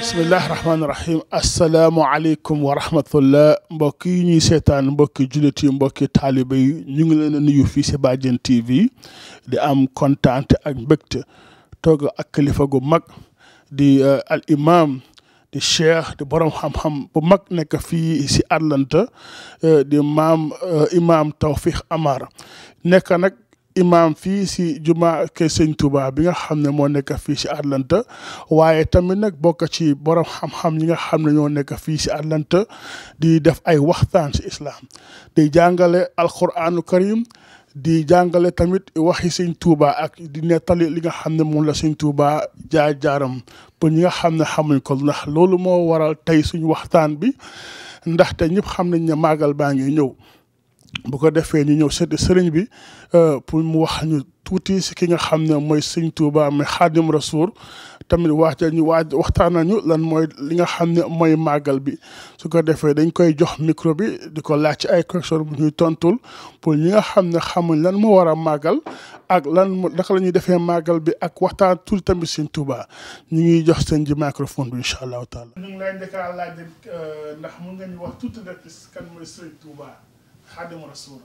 bismillahi rahmaani rahim asalaamualeykum wa rahmatullah mbokk yi ñuy seetaan mbokki jullit yi mbokki taaliba yi ñu ngi leen a nuyu fii si Badiane TV di am kontaante ak mbégte toog ak kilifa gu mag di al imam di cheikh di borom xam-xam bu mag nekk fii si Atlanta di maam imam Tawfiq Amar nekk nag imam fii si juma ke sëñ Touba bi nga xam ne moo nekk fii si Atlanta waaye tamit nag bokk ci borom xam-xam ñi nga xam ne ñoo nekk fii si Atlanta di def ay waxtaan si islam di jàngale alquranu karim di jàngale tamit waxi sëñ Touba ak di nettali li nga xam ne moom la sëñ Touba jaar jaaram pour ñi nga xam ne xamuñ ko ndax loolu moo waral tey suñu waxtaan bi ndaxte ñëpp xam nañ ne màggal baa ngi ñëw bu ko defee ñu ñëw seeti sëriñ bi pour mu wax ñu tuuti si ki nga xam ne mooy sëñ Touba mais xaadim rasul tamit wax ñu waaj waxtaan nañu lan mooy li nga xam ne mooy màggal bi su ko defee dañ koy jox micro bi di ko laaj ci ay question bu ñuy tontul pour ñi nga xam ne xamuñ lan moo war a màggal ak lan naka la ñuy defee màggal bi ak waxtaan tuuti tamit sëñ Touba ñu ngi jox seen ji microphone bi incha allahu taala. ñu ngi lay njëkk a laaj ndax mun nga ñu wax tuuti rek kan mooy sëñ Touba. xaadimu rasul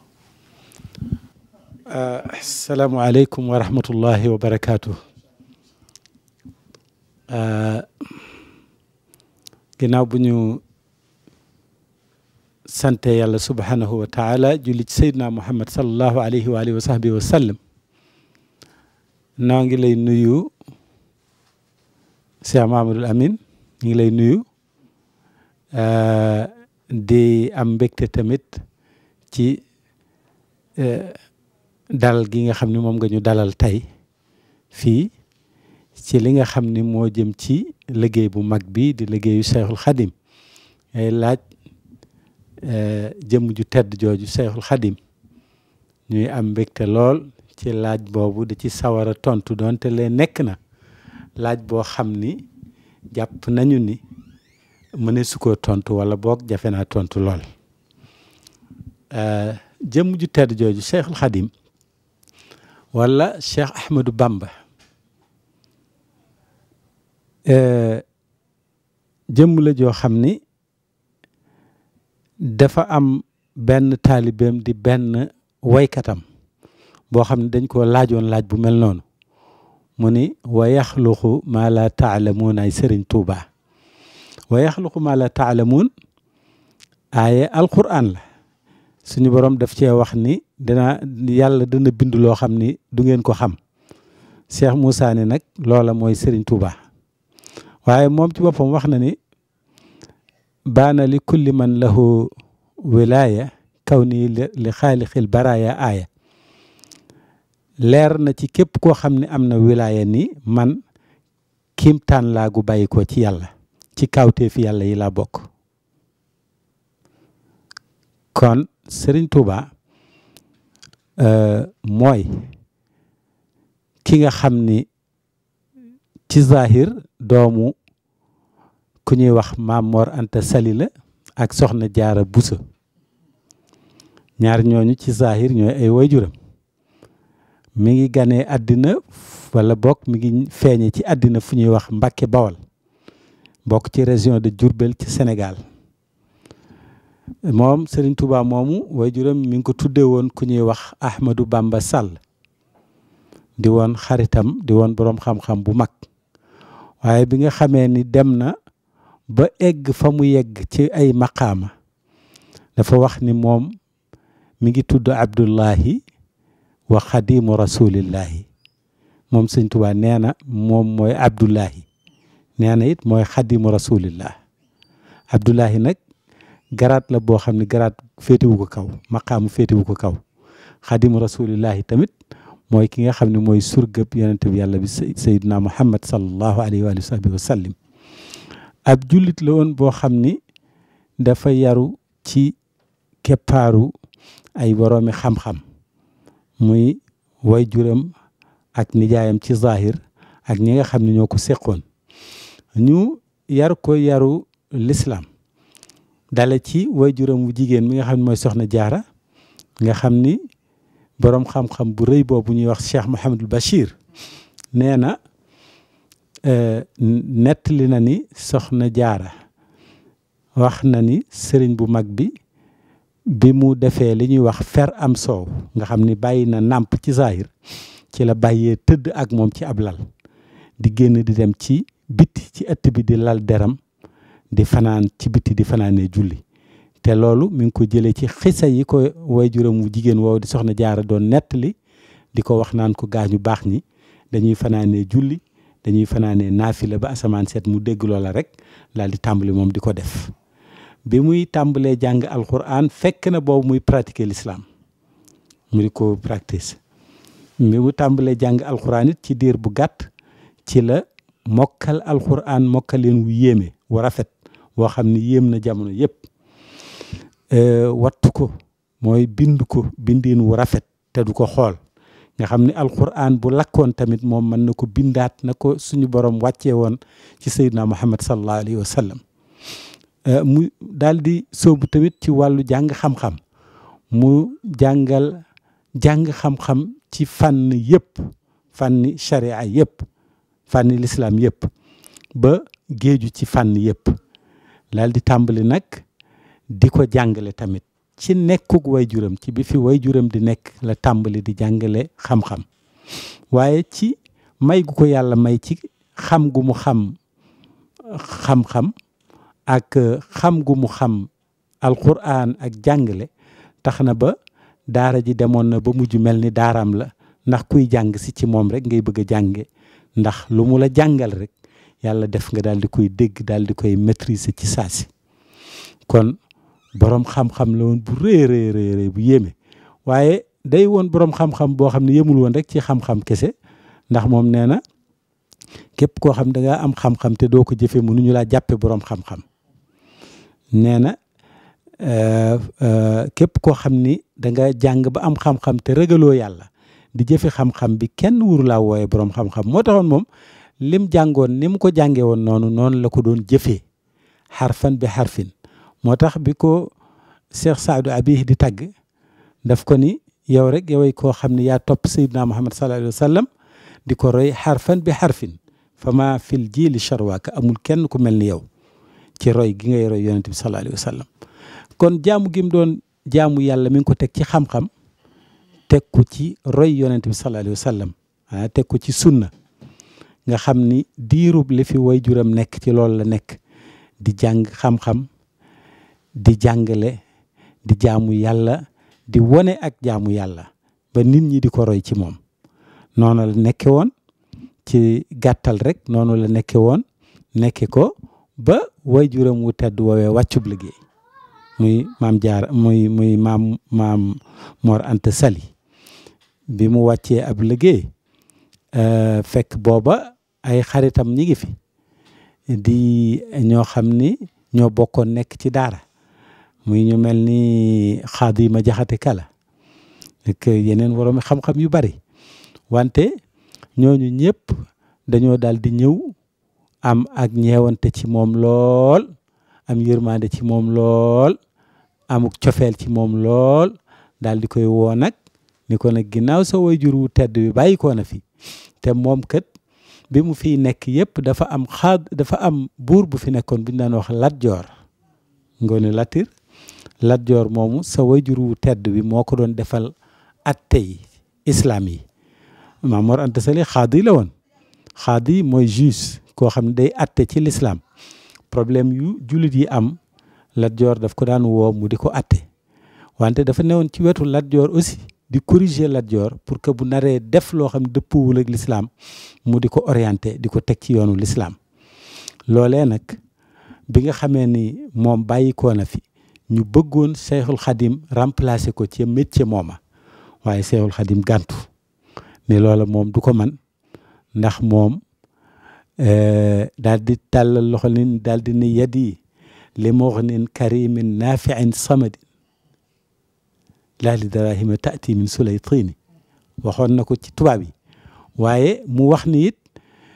asalaamualeykum wa rahmatullahi wa barakaatu ginnaaw bu ñu sante yàlla subhanahu wa taala julli ci seydina muhammad salallahu alayhi wa alihi wa sahbihi wa sallam noo ngi lay nuyu Cheikh Mahamadul Amin ñu ngi lay nuyu di am mbégte tamit ci dalal gi nga xam ne moom nga ñu dalal tey fii ci li nga xam ni moo jëm ci liggéey bu mag bi di liggéeyu Cheikhul Khadim ngay laaj jëmm ju tedd jooju Cheikhul Khadim ñuy am mbégte lool ci laaj boobu di ci sawar a tontu doonte lee nekk na laaj boo xam ni jàpp nañu ni mëne su koo tontu wala boog jafe naa tontu lool jëmm ju tedd jooju cheikhul xadim wala cheikh ahmadou bamba jëmm la joo xam ni dafa am benn taalibeem di benn waykatam boo xam ne dañ koo laajoon laaj bu mel noonu mu ni wa yaxluqu maa la taalamuun ay sëriñ tuuba wa yaxluqu maa la taalamuun aaye alquran la suñu borom daf cee wax ni dina yàlla dana bind loo xam ni du ngeen ko xam Cheikh Moussa ni nag loola mooy Serigne Touba waaye moom ci boppam wax na ni baana li kulli man lahu wilaya kaw nii li xaalixil baraaya aaya leer na ci képp koo xam ne am na wilaya ni man kiimtaan laa gu bàyyi ko ci yàlla ci kawteefi yàlla yi laa bokk kon Serigne Touba mooy ki nga xam ni ci zahir doomu ku ñuy wax Maam Mor Anta Sali la ak Soxna Jaara Buso ñaar ñooñu ci zahir ñooy ay waajuram mi ngi ganee àddina wala bokk mi ngi feeñe ci àddina fu ñuy wax Mbàkke Bawal bokk ci région de Diourbel ci Sénégal moom Serigne Touba moomu waajuram mi ngi ko tuddee woon ku ñuy wax Ahmadou Bamba Sall di woon xaritam di woon boroom xam-xam bu mag waaye bi nga xamee ni dem na ba egg fa mu yegg ci ay maqaama dafa wax ni moom mi ngi tudd Abdullahi wa xadimu rasulillahi moom Serigne Touba nee na moom mooy Abdullahi nee na it mooy xadimu rasulillah Abdullahi nag garaat la boo xam ne garaat féetewu ko kaw maqaamu féetewu ko kaw xadimu rasulillahi tamit mooy ki nga xam ne mooy surgëb yonente bi yàlla bi sayyidina muhammad sallallahu alayhi wa sahbihi wa sallim ab jullit la woon boo xam ni dafa yaru ci keppaaru ay boroomi xam-xam muy way juram ak nijaayam ci zahir ak ñi nga xam ne ñoo ko seqoon ñu yar ko yaru l'islam dale ci waajuram wu jigéen mi nga xam ne mooy soxna jaara nga xam ni boroom xam-xam bu rëy boobu ñuy wax Cheikh Mouhamadul Bachir nee na nettali na ni soxna jaara wax na ni sëriñ bu mag bi bi mu defee li ñuy wax fer am soow nga xam ni bàyyi na nàmp ci zahir ci la bàyyee tëdd ak moom ci ab lal di génn di dem ci biti ci ëtt bi di lal deram di fanaan ci biti di fanaanee julli te loolu mi ngi ko jëlee ci xisa yi ko waajuram wu jigéen woow di soxna jaara doon nettali di ko wax naan ko gaañu baax ñi dañuy fanaanee julli dañuy fanaanee naafila ba asamaan seet mu dégg loola rek daal di tàmbali moom di ko def bi muy tàmbalee jàng alquran fekk na boobu muy pratiquer l'islam mu di ko practice bi mu tàmbalee jàng alquran it ci diir bu gàtt ci la mokkal alquran mokkaleen wu yéeme wu rafet woo xam ni yéem na jamono yépp wattu ko mooy bind ko bindiin wu rafet te du ko xool nga xam ni alquran bu lakkoon tamit moom mën na ko bindaat na ko suñu borom wàccee woon ci sayyidina muhammad sallallahu alayhi wa sallam mu daal di sóobu tamit ci wàllu jàng xam-xam mu jàngal jàng xam-xam ci fànn yëpp fànni sharia yëpp fànni lislaam yëpp ba géeju ci fànn yëpp daal di tàmbali nag di ko jàngale tamit ci nekkug waajuram ci bi fi waajuram di nekk la tàmbali di jàngale xam-xam waaye ci may gu ko yàlla may ci xam gu mu xam xam-xam ak xam gu mu xam alquran ak jàngale tax na ba daara ji demoon na ba mujj mel ni daaraam la ndax kuy jàng si ci moom rek ngay bëgg a jànge ndax lu mu la jàngal rek yàlla def nga daal di koy dégg daal di koy maîtriser ci saasi kon boroom xam-xam la woon bu rëy rëy rëy bu yéeme waaye day woon boroom xam-xam boo xam ne yemul woon rek ci xam-xam kese ndax moom nee na képp koo xam da ngaa am xam-xam te doo ko jëfee mënuñu laa jàppe boroom xam-xam nee na képp koo xam ni da nga jàng ba am xam-xam te ragaloo yàlla di jëfe xam-xam bi kenn wuru laa wooye boroom xam-xam moo taxoon moom lim jàngoon ni mu ko jàngee woon noonu noonu la ko doon jëfee xarfan bi xarfin moo tax bi ko Cheikh Saadu Abi di tagg daf ko ni yow rek yoway koo xam ne yaa topp Seydina Muhammad sallallahu alayhi wa sallam di ko roy xarfan bi xarfin fa ma fil jiili charwaaka amul kenn ku mel ni yow ci roy gi ngay roy yonente bi sallallahu alayhi wa sallam kon jaamu gi mu doon jaamu yàlla mi ngi ko teg ci xam-xam teg ko ci roy yonente bi sallallahu alayhi wa sallam ah teg ko ci sunna nga xam ni diirub li fi way juram nekk ci loolu la nekk di jàng xam-xam di jàngale di jaamu yàlla di wone ak jaamu yàlla ba nit ñi di ko roy ci moom noonu la nekke woon ci gàttal rek noonu la nekke woon nekke ko ba way juram wu tedd woowee wàccub liggéey muy maam jaar muy muy maam maam Mor Anta Sali bi mu wàccee ab liggéey fekk booba ay xaritam ñi ngi fi di ñoo xam ni ñoo bokkoon nekk ci daara muy ñu mel ni Xaadima Jaxate Kala ak yeneen woroomi xam-xam yu bari wante ñooñu ñëpp dañoo daal di ñëw am ak ñeewante ci moom lool am yërmande ci moom lool amuk cofeel ci moom lool daal di koy woo nag ni ko nag ginnaaw sa waajur wu tedd bi bàyyi ko na fi te moom kat bi mu fiy nekk yëpp dafa am xaad dafa am buur bu fi nekkoon bu ñu daan wax Lat Joor Ngoone Latir Lat Joor moomu sa waajur wu tedd bi moo ko doon defal atte yi islam yi Maam Mor Anta Sali xaadi la woon xaadi mooy juge koo xam ne day atte ci l'islam problème yu jullit yi am Lat Joor daf ko daan woo mu di ko atte wante dafa newoon ci wetu Lat Joor aussi di corriger Lat Joor pour que bu naree def loo xam ne dëppuwul ak l'islam mu di ko orienté di ko teg ci yoonu l'islam loolee nag bi nga xamee ni moom bàyyi koo na fi ñu bëggoon Cheikhul Khadim remplacer ko ci métier mooma waaye Cheikhul Khadim gàntu ne loola moom du ko man ndax moom daal di tàllal loxo nin daal di ne yadi li mughnin karimin nafiin samadin laa li darahima taati min sulaytini waxoon na ko ci tubaab yi waaye mu wax ni it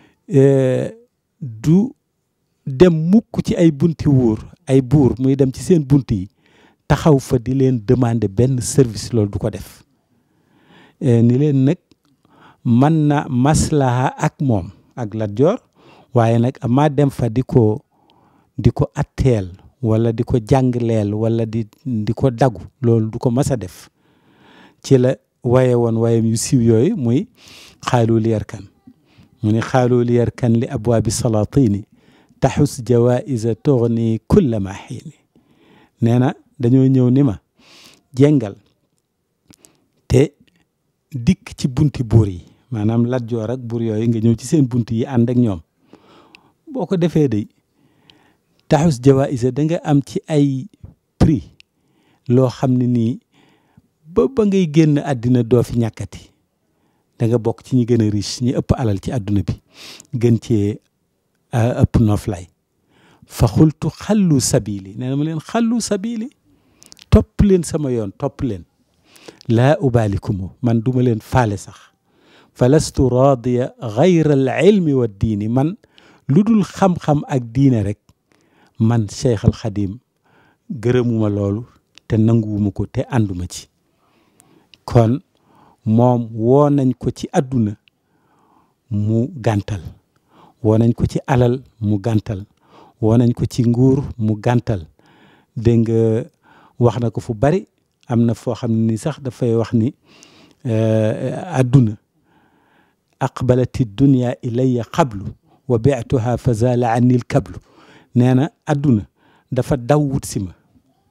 du dem mukk ci ay bunti wuur ay buur muy dem ci seen bunt yi taxaw fa di leen demander benn service loolu du ko def ni leen nag mën na maslaha ak moom ak Lat Joor waaye nag amaa dem fa di ko di ko atteel wala di ko jàngleel wala di di ko dagu loolu du ko mas a def ci la waye woon wayam yu siiw yooyu muy xaalul yarkan mu ni xaalul yarkan li abwaabi salatini taxus jawaisa tugni kulla ma xiini nee na dañoo ñëw ni ma jengal te dikk ci bunti buur yi maanaam Lat Joor ak buur yooyu nga ñëw ci seen bunt yi ànd ak ñoom boo ko defee day taxus jawaïsa da nga am ci ay prix loo xam ne nii ba ba ngay génn àddina doo fi ñàkkati da nga bokk ci ñi gën a riche ñi ëpp alal ci àdduna bi gën cee ëpp nooflay fa xultu xallu sabili nee na ma leen xallu sabili topp leen sama yoon topp leen laa ubaalikumu man duma leen faale sax fa lastu raadiya gayra al ilmi wa diini man lu dul xam-xam ak diine rek man Cheikh al Xadim gërëmuma loolu te nanguwuma ko te ànduma ci kon moom woo nañ ko ci àdduna mu gàntal woo nañ ko ci alal mu gàntal woo nañ ko ci nguur mu gàntal dégg nga wax na ko fu bari am na foo xam ne ni sax dafay wax ni àdduna aqbalati dunya ilayya qablu wa bi'tuha fa zala anni l kablu nee na àdduna dafa daw wut si ma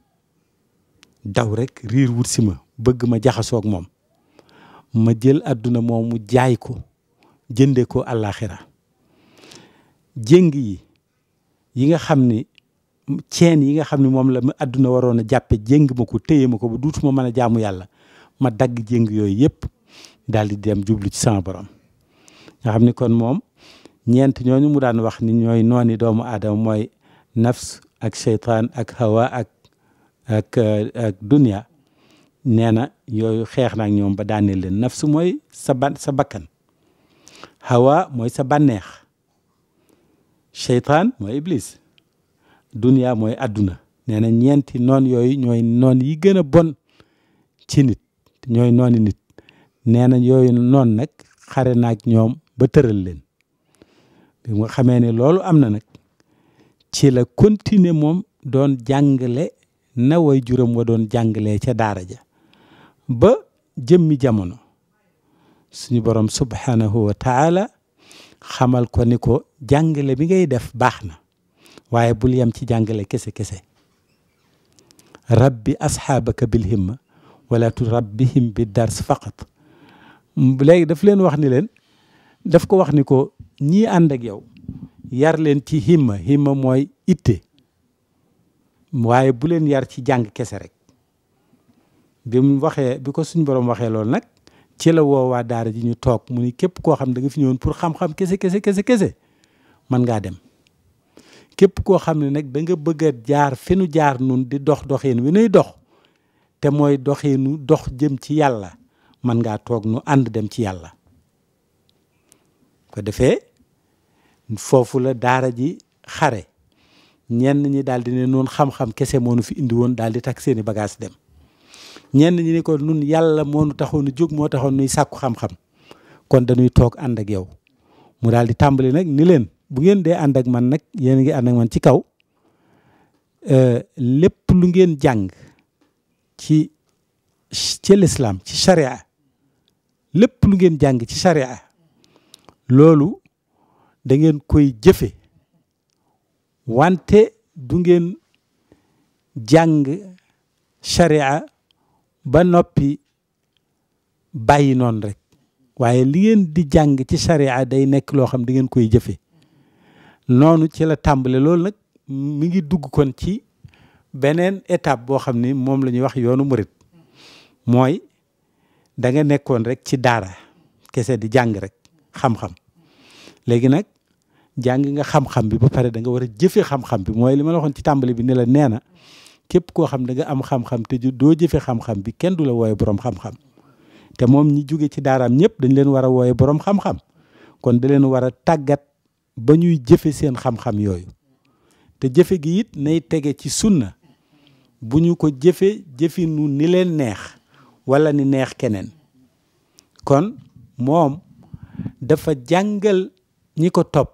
daw rek riir wut si ma bëgg ma jaxasoog moom ma jël àdduna moom mu jaay ko jënde ko àllaaxira jéng yi yi nga xam ni ceen yi nga xam ne moom la ma àdduna waroon a jàppe jéng ma ko téye ma ko ba duutuma mën a jaamu yàlla ma dagg jéng yooyu yëpp daal di dem jublu ci sama borom nga xam ni kon moom ñeent ñooñu mu daan wax ni ñooy nooni doomu aadama mooy nafs ak seytaan ak hawa ak ak ak dunia nee na yooyu xeex na ak ñoom ba daaneel leen nafs mooy sa ban sa bakkan hawa mooy sa bànneex seytaan mooy iblis dunia mooy àdduna nee na ñeenti noon yooyu ñooy noon yi gën a bon ci nit ñooy nooni nit nee na yooyu noon nag xare naag ñoom ba tëral leen bi nga xamee ne loolu am na nag ci la continuer moom doon jàngale na way juróom wa doon jàngalee ca daara ja ba jëmmi jamono suñu borom subhanahu wa taala xamal ko ni ko jàngale bi ngay def baax na waaye bul yem ci jàngale kese kese rabbi asxaabaka bil himma wala tu rabbihim bi dars faqat léegi daf leen wax ni leen daf ko wax ni ko ñii ànd ak yow yar leen ci himma himma mooy itte waaye bu leen yar ci jàng kese rek bi mu waxee bi ko suñ borom waxee loolu nag ci la woowaa daara ji ñu toog mu ni képp koo xam da nga fi ñëwoon pour xam-xam kese kese kese kese mën ngaa dem képp koo xam ne nag da nga bëgg a jaar fi nu jaar nun di dox doxin wi nuy dox te mooy doxinu dox jëm ci yàlla mën ngaa toog nu ànd dem ci yàlla ko defee foofu la daara ji xare ñenn ñi daal di ne noonu xam-xam kese moo nu fi indi woon daal di takk seeni bagage dem ñenn ñi ni ko nun yàlla moo nu taxoon nu jóg moo taxoon nuy sàkku xam-xam kon dañuy toog ànd ak yow mu daal di tàmbali nag ni leen bu ngeen dee ànd ak man nag yéen ngi ànd ak man ci kaw lépp lu ngeen jàng ci ci lislaam ci sharia lépp lu ngeen jàng ci sharia loolu da ngeen koy jëfe wante du ngeen jàng sharia ba noppi bàyyi noonu rek waaye li ngeen di jàng ci sharia day nekk loo xam da ngeen koy jëfe noonu ci la tàmbale loolu nag mi ngi dugg kon ci beneen étape boo xam ni moom la ñuy wax yoonu murit mooy da nga nekkoon rek ci daara kese di jàng rek xam-xam léegi nag jàng nga xam-xam bi ba pare da nga war a jëfe xam-xam bi mooy li ma la waxoon ci tàmbali bi ne la nee na képp koo xam da nga am xam-xam te doo jëfe xam-xam bi kenn du la wooye boroom xam-xam te moom ñi jóge ci daaraam ñëpp dañ leen war a wooye boroom xam-xam kon da leen war a tàggat ba ñuy jëfe seen xam-xam yooyu te jëfe gi it nay tege ci sunna bu ñu ko jëfe jëfinu ni leen neex walla ni neex keneen kon moom dafa jàngal ñi ko topp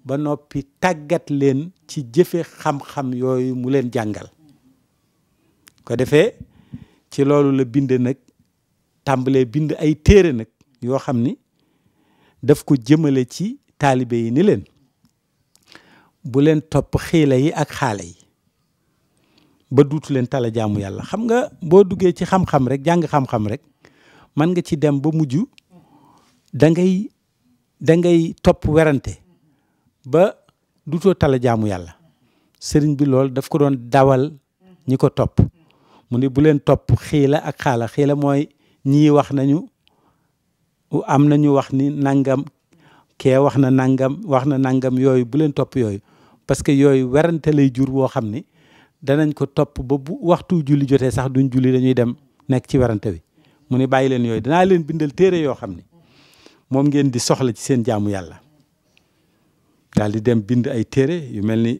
ba noppi tàggat leen ci jëfe xam-xam yooyu mu leen jàngal ko defee ci loolu la bind nag tàmbalee bind ay téere nag yoo xam ni daf ko jëmale ci taalibe yi ni leen bu leen topp xiila yi ak xaala yi ba duutu leen tala jaamu yàlla xam nga boo duggee ci xam-xam rek jàng xam-xam rek mën nga ci dem ba mujj da ngay da ngay topp werante ba duutoo tala jaamu yàlla sëriñ bi loolu daf ko doon dawal ñi ko topp mu ne bu leen topp xiila ak xaala xiila mooy ñii wax nañu am nañu wax ni nangam kee wax na nangam wax na nangam yooyu bu leen topp yooyu parce que yooyu werante lay jur woo xam ni danañ ko topp ba bu waxtu julli jotee sax duñ julli dañuy dem nekk ci werante wi mu ne bàyyi leen yooyu danaa leen bindal téere yoo xam ni moom ngeen di soxla ci seen jaamu yàlla daal di dem bind ay téere yu mel ni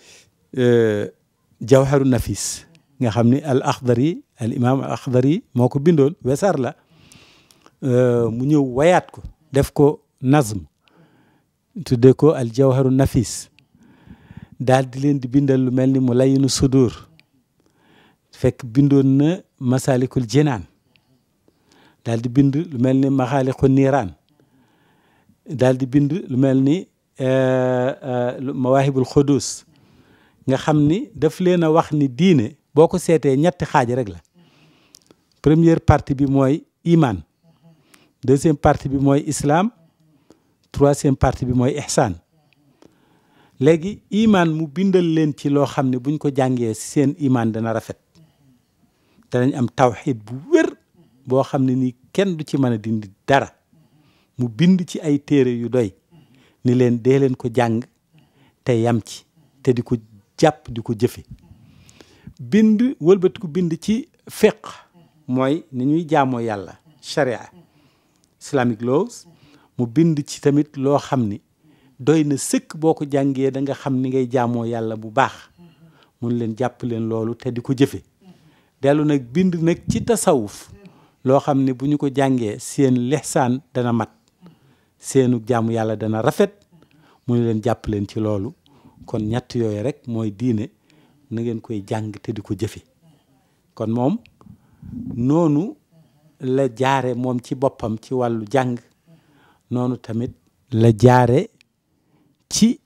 jawharu nafis nga xam ni al akhdari al imam al akhdari moo ko bindoon wesar la mu ñëw wayaat ko def ko nazm tuddee ko al jawharu nafis daal di leen di bindal lu mel ni mu layinu sudur fekk bindoon na masalikul jinaan daal di bind lu mel ni maxaaliqu niiraan daal di bind lu mel ni mawaahibul xudus nga xam ni daf leen a wax ni diine boo ko seetee ñetti xaaj rek la première partie bi mooy iman deuxième partie bi mooy islam troisième partie bi mooy ihsaan léegi iman mu bindal leen ci loo xam ne buñ ko jàngee seen iman dana rafet danañ am tawxid bu wér boo xam ne ni kenn du ci mën a dindi dara mu bind ci ay téere yu doy ni leen dee leen ko jàng te yam ci te di ko jàpp di ko jëfe bind wëlbatiku bind ci fiq mooy ni ñuy jaamoo yàlla sharia islamic laws mu bind ci tamit loo xam ni doy na sëkk boo ko jàngee da nga xam ni ngay jaamoo yàlla bu baax mun leen jàpp leen loolu te di ko jëfe dellu nag bind nag ci tasawuf loo xam ne bu ñu ko jàngee seen lexsaan dana mat seenu jaamu yàlla dana rafet mu ne leen jàpp leen ci loolu kon ñett yooyu rek mooy diine na ngeen koy jàng te di ko jëfe kon moom noonu la jaare moom ci boppam ci wàllu jàng noonu tamit la jaare ci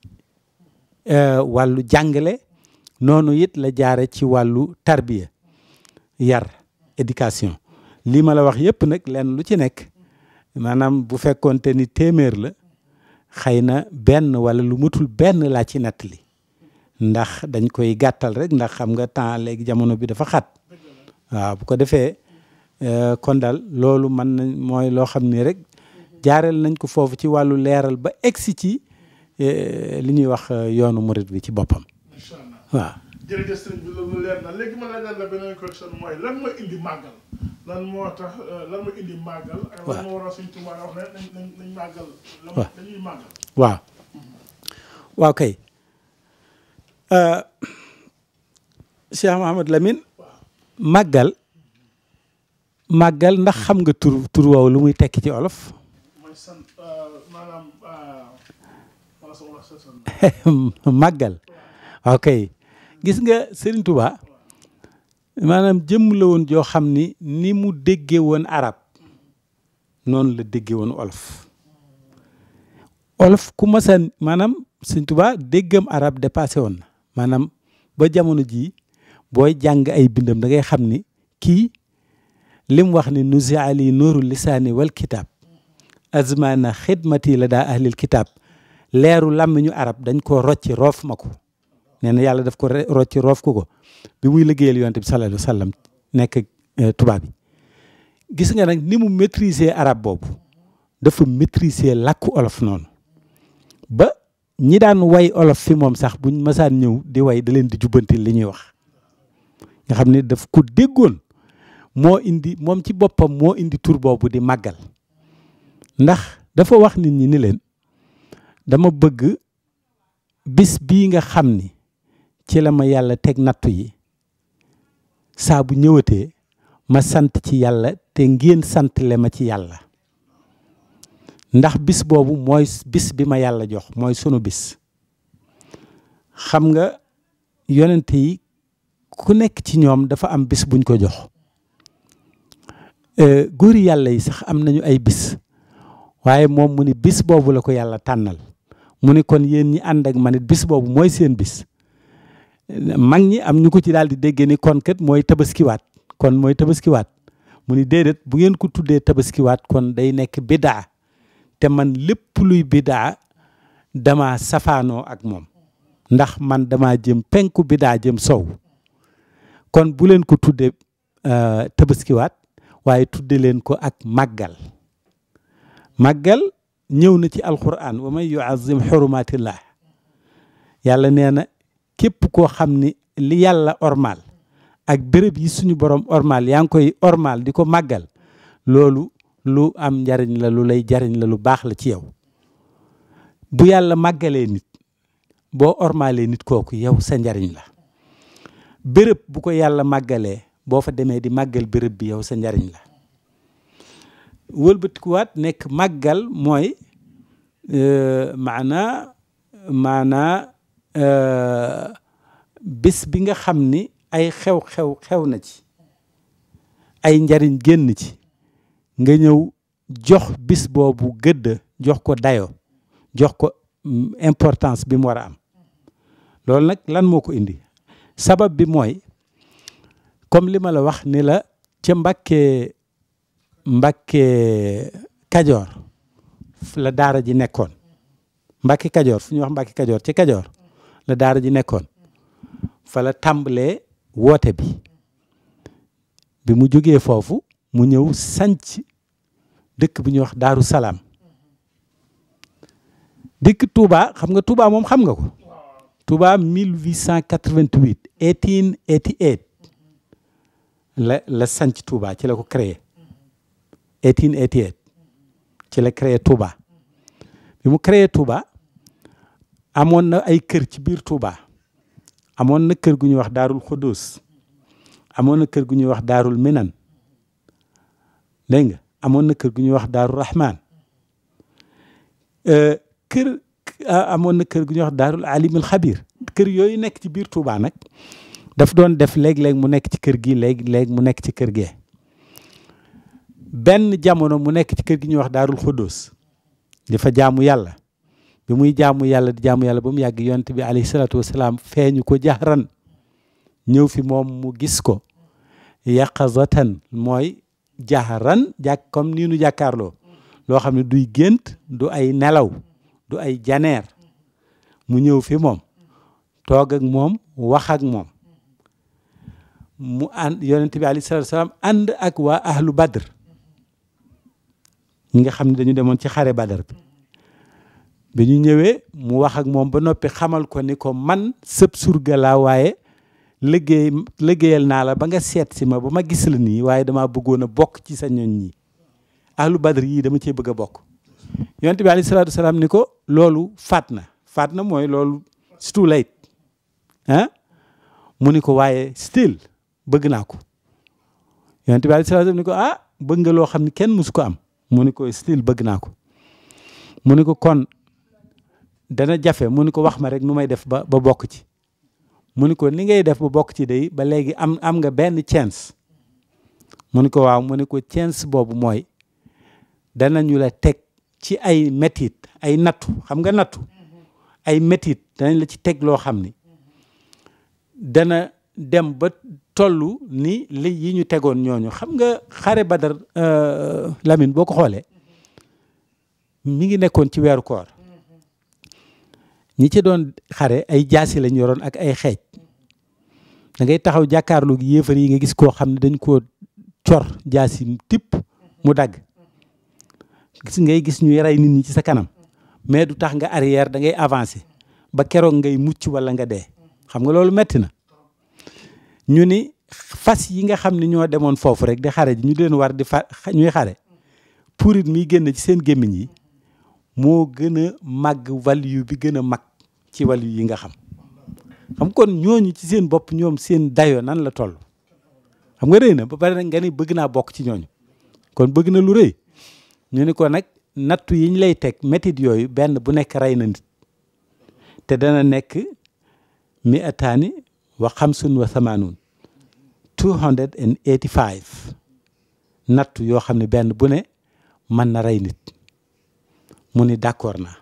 wàllu jàngale noonu it la jaare ci wàllu tarbiya yar éducation lii ma la wax yëpp nag lenn lu ci nekk maanaam bu fekkoonte ni téeméer la xëy na benn wala lu matul benn laa ci nettali ndax dañ koy gàttal rek ndax xam nga temps léegi jamono bi dafa xat waaw bu ko defee kon daal loolu mën nañ mooy loo xam ni rek jaareel nañ ko foofu ci wàllu leeral ba egsi ci li ñuy wax yoonu murit bi ci boppam incha allah waaw jërëjëf sëriñ bi loolu leer na léegi ma laajal la beneen question mooy lan mooy indi màggal lan moo tax lan mooy indi màggal. ak lan moo waral suñ tubaab wax ne nañ nañ nañ màggal. waaw dañuy màggal. waaw waaw kay Cheikh Mouhamad Lamine màggal màggal ndax xam nga tur tur woowu lu muy tekki ci olof mooy sant maanaam wala sa wala sa sant. màggal waaw kay gis nga Serigne Touba maanaam jëmm la woon joo xam ni ni mu déggee woon arab noonu la déggee woon olof olof ku masaan maanaam Serigne Touba déggam arab dépassé woon na maanaam ba jamono jii booy jàng ay bindam da ngay xam ni kii lim wax ni nusi ali nuuru lisaani wal kitaab azmana xidmati la daa ahlil kitaab leeru làmmiñu arab dañ ko rocci roof ma ko nee na yàlla daf ko rocci roof ko ko bi muy liggéeyal yonte bi sallallahu alayhi wa sallam nekk tubaab bi gis nga nag ni mu maîtriser arab boobu dafa maîtriser làkku olof noonu ba ñi daan way olof fi moom sax buñ masaan ñëw di way da leen di jubbanti li ñuy wax nga xam ne daf ko déggoon moo indi moom ci boppam moo indi tur boobu di màggal ndax dafa wax nit ñi ni leen dama bëgg bis bii nga xam ni ci la ma yàlla teg nattu yi saa bu ñëwatee ma sant ci yàlla te ngeen sant le ma ci yàlla ndax bis boobu mooy bis bi ma yàlla jox mooy sunu bis xam nga yonent yi ku nekk ci ñoom dafa am bis buñ ko jox góori yàlla yi sax am nañu ay bis waaye moom mu ni bis boobu la ko yàlla tànnal mu ni kon yéen ñi ànd ak man it bis boobu mooy seen bis mag ñi am ñu ko ci daal di dégg ni kon kat mooy tabaskiwaat kon mooy tabaskiwaat mu ni déedéet bu ngeen ko tuddee tabaskiwaat kon day nekk bidaa te man lépp luy bidaa dama safaanoo ak moom ndax man dama jëm penku bidaa jëm sow kon bu leen ko tuddee tabaskiwaat waaye tudde leen ko ak màggal màggal ñëw na ci alquran wa man yuazim xurumatillah yàlla nee na képp koo xam ni li yàlla ormal ak béréb yi suñu borom ormal yaa ngi koy ormal di ko màggal loolu lu am njariñ la lu lay jariñ la lu baax la ci yow bu yàlla màggalee nit boo ormalee nit kooku yow sa njariñ la béréb bu ko yàlla màggalee boo fa demee di màggal béréb bi yow sa njariñ la wëlbatikuwaat nekk màggal mooy maanaa maanaa bés bi nga xam ni ay xew-xew xew na ci ay njariñ génn ci nga ñëw jox bis boobu gëdd jox ko dayo jox ko importance bi mu war a am loolu nag lan moo ko indi sabab bi mooy comme li ma la wax ni la ca Mbàkke Mbàkke Kajoor la daara ji nekkoon Mbàkke Kajoor fu ñuy wax Mbàkke Kajoor ci Kajoor la daara ji nekkoon fa la tàmbalee woote bi bi mu jógee foofu mu ñëw sanc dëkk bi ñuy wax Daaru Salaam dëkk Touba xam nga Touba moom xam nga ko Touba 1888 1888 la la sanc Touba ci la ko créé 1888 ci la créé Touba bi mu créé Touba amoon na ay kër ci biir Touba amoon na kër gu ñuy wax Daarul Xudus amoon na kër gu ñuy wax Daarul Minan dégg nga amoon na kër gu ñuy wax Daarul Rahman kër amoon na kër gu ñuy wax Daarul Alimul Xabir kër yooyu nekk ci biir Touba nag daf doon def léeg-léeg mu nekk ci kër gi léeg-léeg mu nekk ci kër gee benn jamono mu nekk ci kër gi ñuy wax Daarul Xudus di fa jaamu yàlla bi muy jaamu yàlla di jaamu yàlla ba mu yàgg yonent bi alayhi salaatu wasalaam feeñu ko jaxran ñëw fi moom mu gis ko yaqazatan mooy jaxran jàkk comme nii nu jàkkaarloo loo xam ne duy gént du ay nelaw du ay janeer mu ñëw fi moom toog ak moom wax ak moom mu ànd yonent bi alayhi salaatu wasalaam ànd ak waa ahlu badr ñi nga xam ne dañu demoon ci xare badar bi bi ñu ñëwee mu wax ak moom ba noppi xamal ko ni ko man sëb surga laa waaye liggéey liggéeyal naa la ba nga seet si ma ba ma gis la nii waaye dama bëggoon a bokk ci sa ñoñ ñi ahlu badr yii dama cee bëgg a bokk yonent bi alayhi salaatu wasalaam ni ko loolu faat na faat na mooy loolu it's too late ah mu ni ko waaye still bëgg naa ko yonent bi alayhi salaatu wasalaam ni ko ah bëgg nga loo xam ne kenn musu ko am mu ni ko still bëgg naa ko mu ni ko kon dana jafe mu ni ko wax ma rek nu may def ba ba bokk ci mu ni ko ni ngay def ba bokk ci day ba léegi am am nga benn chance mu ni ko waaw mu ni ko chance boobu mooy danañu la teg ci ay métit ay nattu xam nga nattu ay métit danañ la ci teg loo xam ni dana dem ba toll ni li yi ñu tegoon ñooñu xam nga xare badar Lamine boo ko xoolee mi ngi nekkoon ci weeru koor ñi ci doon xare ay jaasi lañ yoroon ak ay xeej da ngay taxaw jàkkaarloo gi yéefar yi nga gis koo xam ne dañ koo cor jaasi tipp mu dagg gis ngay gis ñuy rey nit ñi ci sa kanam mais du tax nga arrière da ngay avancer ba keroog ngay mucc wala nga dee xam nga loolu metti na ñu ni fas yi nga xam ne ñoo demoon foofu rek di xare ji ñu leen war di fa ñuy xare purit mi génn ci seen gémmiñ yi moo gën a màgg waliyu bi gën a mag ci waliyu yi nga xam xam kon ñooñu ci seen bopp ñoom seen dayo nan la toll xam nga rëy na ba pare nag nga ni bëgg naa bokk ci ñooñu kon bëgg na lu rëy ñu ni ko nag nattu yiñ lay teg métit yooyu benn bu nekk rey na nit te dana nekk mi ataani wa xamsun wa samaanun two hundred and eighty five nattu yoo xam ne benn bu ne mën na rey nit mu ni d'accord naa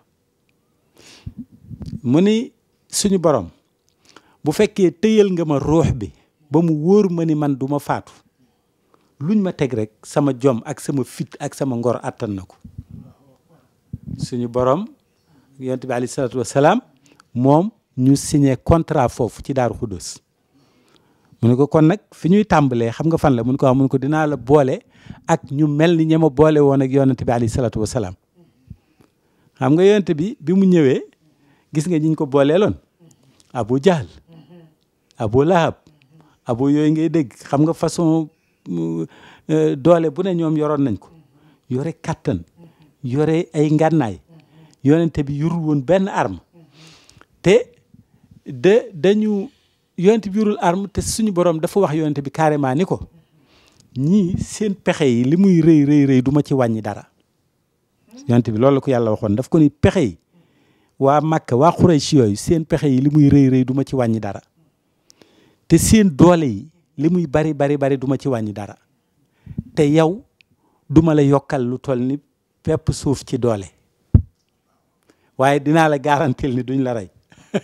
mu ni suñu borom bu fekkee tëyal nga ma ruux bi ba mu wóor ma ni man du ma faatu luñ ma teg rek sama jom ak sama fit ak sama ngor attan na ko suñu borom yonent bi alayhi salaatu wasalaam moom ñu signé contrat foofu ci Daaru Xuddoos mu ne ko kon nag fi ñuy tàmbalee xam nga fan la mun ko wax mun ko dinaa la boole ak ñu mel ni ña ma boole woon ak yonent bi alayhi salaatu wasalaam xam nga yonent bi bi mu ñëwee gis nga ñiñ ko booleeloon Abu Jahl Abu Lahab Abu yooyu ngay dégg xam nga façon doole bu ne ñoom yoroon nañ ko yore kattan yore ay ngànnaay yonente bi yurul woon benn arme te de dañu yonente bi yurul arme te suñu borom dafa wax yonente bi carrément ni ko ñii seen pexe yi li muy rëy rëy rëy du ma ci wàññi dara yonente bi loolu la ko yàlla waxoon daf ko ni pexe yi waa Makka waa Quraysh yooyu seen pexe yi li muy rëy rëy du ma ci wàññi dara te seen doole yi li muy bari bari bari du ma ci wàññi dara te yow duma la yokkal lu toll ni pepp suuf ci doole waaye dinaa la garantil ni duñ la rey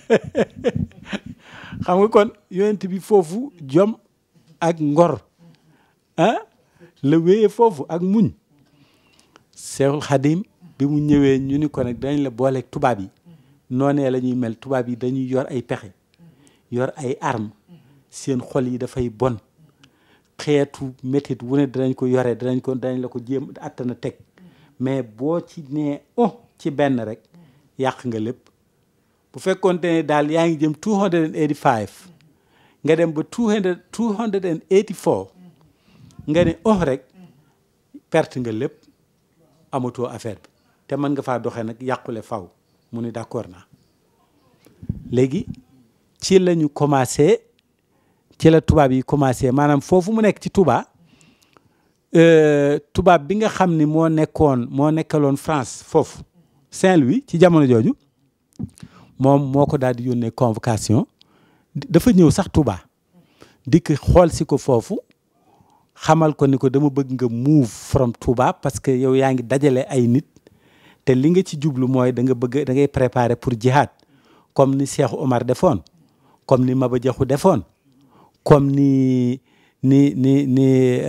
xam nga kon yonent bi foofu jom ak ngor ah la wéyee foofu ak muñ Seexul Xadim bi mu ñëwee ñu ni ko nag dañ la booleeg tubaab yi noonee la ñuy mel tubaab yi dañuy yor ay pexe yor ay arme seen xol yi dafay bon xeetu métit wu ne danañ ko yore danañ ko danañ la ko jéem attana teg mais boo ci nee oh ci benn rek yàq nga lépp bu fekkoonte ne daal yaa ngi jëm two hundred and eighty five nga dem ba two hundred two hundred and eighty four nga ne oh rek perte nga lépp amatoo affaire bi te mën nga faa doxee nag yàqule faw mu ni d'accord naa léegi ci la ñu commencé ci la tubaab yi commencé maanaam foofu mu nekk ci Touba tubaab bi nga xam ni moo nekkoon moo nekkaloon France foofu Saint-Louis ci jamono jooju moom moo ko daal di yónnee convocation dafa ñëw sax Touba dikk xool si ko foofu xamal ko ni ko dama bëgg nga move from Touba parce que yow yaa ngi dajale ay nit te li nga ci jublu mooy da nga bëgg da ngay préparer pour jihad comme ni Cheikh Omar defoon comme ni Maba Jaxu defoon comme ni ni ni ni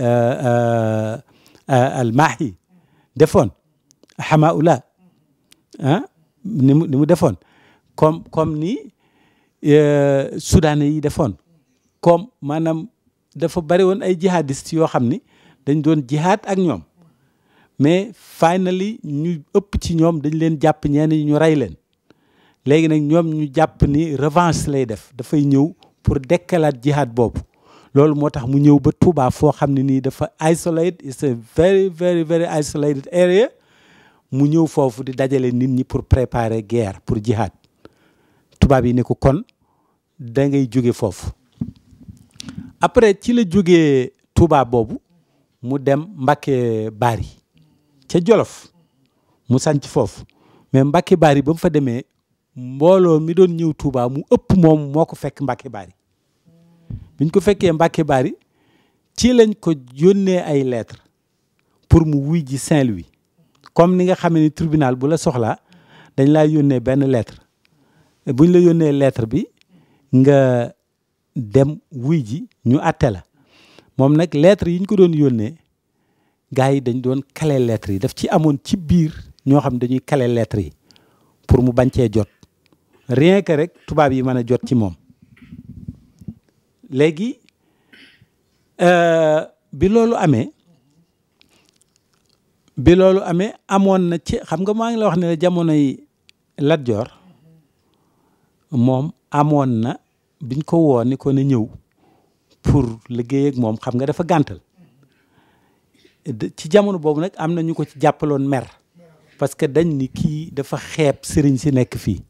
almaahi defoon xamaula ah ni mu ni mu defoon comme comme ni soudanais yi defoon comme maanaam dafa bari woon ay jihadistes yoo xam ni dañ doon jihad ak ñoom mais finally ñu ëpp ci ñoom dañ leen jàpp ñenn ñu rey leen léegi nag ñoom ñu jàpp ni revanche lay def dafay ñëw pour dekkalaat jihad boobu loolu moo tax mu ñëw ba Touba foo xam ne nii dafa isolate it's a very very very isolated area mu ñëw foofu di dajale nit ñi pour préparer guerre pour jihad tubaab yi ne ko kon da ngay jóge foofu après ci la jógee Touba boobu mu dem Mbakke Bari ca Jolof mu sanc foofu mais Mbakke Bari ba mu fa demee mbooloo mi doon ñëw Touba mu ëpp moom moo ko fekk Mbakke Bari biñ ko fekkee Mbakke Bari ci lañ ko yónnee ay lettres pour mu wuy ji Saint-Louis comme ni nga xamee ni tribunal bu la soxlaa dañ laa yónnee benn lettre buñ la yónnee lettre bi nga dem wuy ji ñu atte la moom nag lettre yi ñu ko doon yónnee gars yi dañ doon kale lettres yi daf ci amoon ci biir ñoo xam dañuy kale lettres yi pour mu bañ cee jot rien que rek tubaab yi mën a jot ci moom léegi bi loolu amee bi loolu amee amoon na ci xam nga maa ngi la wax ne la jamonoy Lat Joor moom amoon na biñ ko woo ni ko na ñëw pour liggéey ak moom xam nga dafa gàntal ci jamono boobu nag am na ñu ko ci jàppaloon mer parce que dañ ni kii dafa xeeb sëriñ si nekk fii